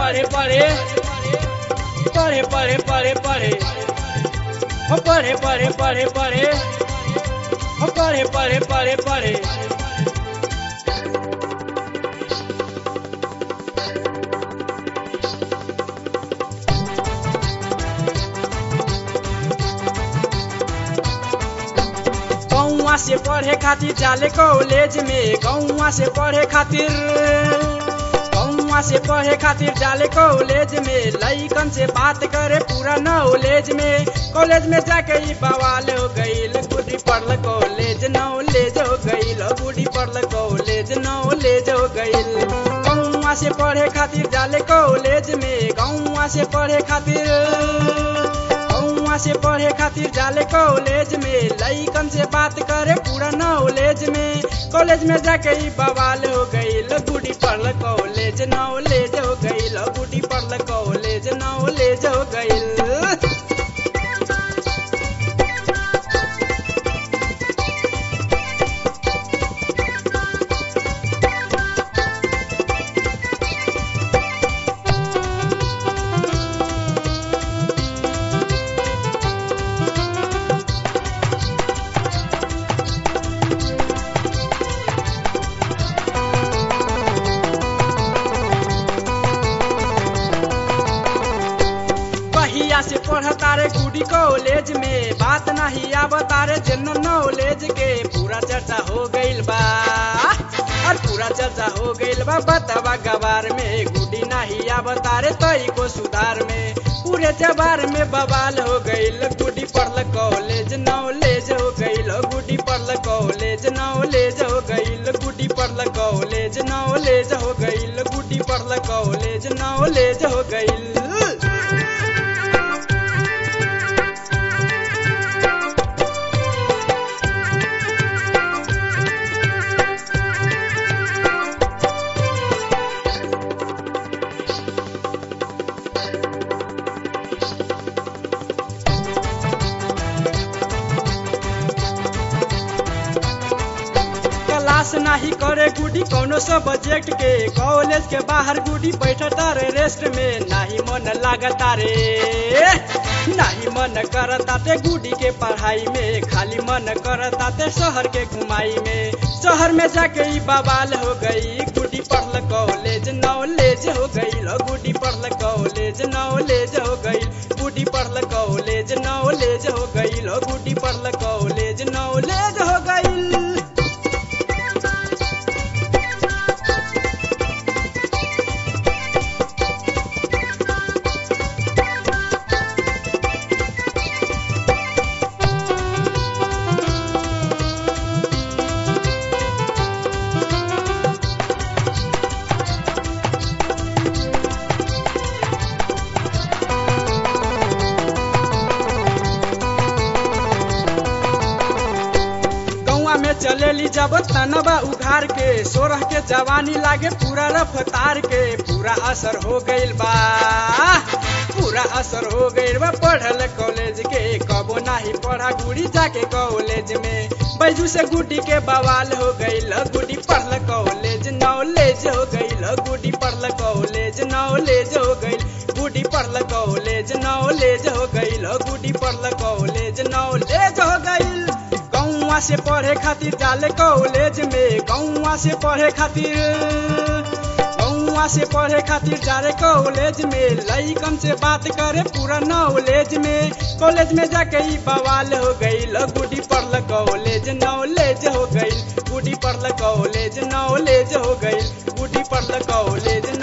पढ़े पढ़े पढ़े पढ़े पढ़े पढ़े हो पढ़े पढ़े पढ़े पढ़े हो पढ़े पढ़े पढ़े पढ़े गौवा से पढ़े खातिर जाले कॉलेज में गौवा से पढ़े खातिर गौवा से पढ़े खातिर जाले कॉलेज में लइकन से बात करे पूरा नॉलेज में कॉलेज में जाके ही बवाल हो गईल गुडी पढ़ल कॉलेज नॉलेज हो गईल गुडी पढ़ल कॉलेज नॉलेज हो गईल गौवा से पढ़े खातिर जाले कॉलेज में गौवा से पढ़े खातिर गौवा से पढ़े खातिर जाले कॉलेज में लइकन से बात करे पूरा नॉलेज में कॉलेज में जाके ही बवाल हो गईल गुडी पढ़ल कॉलेज नॉलेज हो गईल गुडी पढ़ल कॉलेज नॉलेज हो गईल पहिया से पढ़ता रे गुडी कॉलेज में बात नहीं आवता रे जनरल नॉलेज के पूरा चर्चा हो गईल बा और पूरा चर्चा हो गईल बा बतावा गवार में गुडी नहीं आवता रे तई को सुधार में पूरे जबार में बवाल हो गईल गुडी पढ़ल कॉलेज नॉलेज हो गईल गुडी पढ़ल कॉलेज नॉलेज हो गईल गुडी पढ़ल कॉलेज नॉलेज हो गईल गुडी पढ़ल कॉलेज नॉलेज हो गईल क्लास नाही करे गुडी कौनो सब्जेक्ट के कॉलेज के बाहर गुडी बैठता रे रेस्ट में नाही मन लागता रे नाही मन करता ते गुडी के पढ़ाई में खाली मन करता ते शहर के घुमाई में शहर में जाके ही बवाल हो गई गुडी पढ़ल कॉलेज नॉलेज हो गई गुडी पढ़ल कॉलेज नॉलेज हो गई गुडी पढ़ल कॉलेज नॉलेज हो गई गुडी पढ़ल कॉलेज नॉलेज हो गई गौवा में चलेली जब तनबा उघार के सोरह के जवानी लागे पूरा रफ्तार के पूरा असर हो गईल बा पूरा असर हो गईल बा पढ़ल कॉलेज के कबो नाही पढ़ा गुड़ी जाके कॉलेज में बैजू से गुडी के बवाल हो गईल गुडी पढ़ल कॉलेज नॉलेज हो गईल गुडी पढ़ल कॉलेज नॉलेज हो गईल गुडी पढ़ल कॉलेज नॉलेज हो गईल गुडी पढ़ल कॉलेज नॉलेज हो गईल गौवा से पढ़े खातिर जाले कॉलेज में गौवा से पढ़े खातिर गौवा से पढ़े खातिर जाले कॉलेज में लइकन से बात करे पूरा नॉलेज में कॉलेज में जाके ही बवाल हो गई गुडी पढ़ल कॉलेज नॉलेज हो गई गुडी पढ़ल कॉलेज नॉलेज हो गई गुडी पढ़ल कॉलेज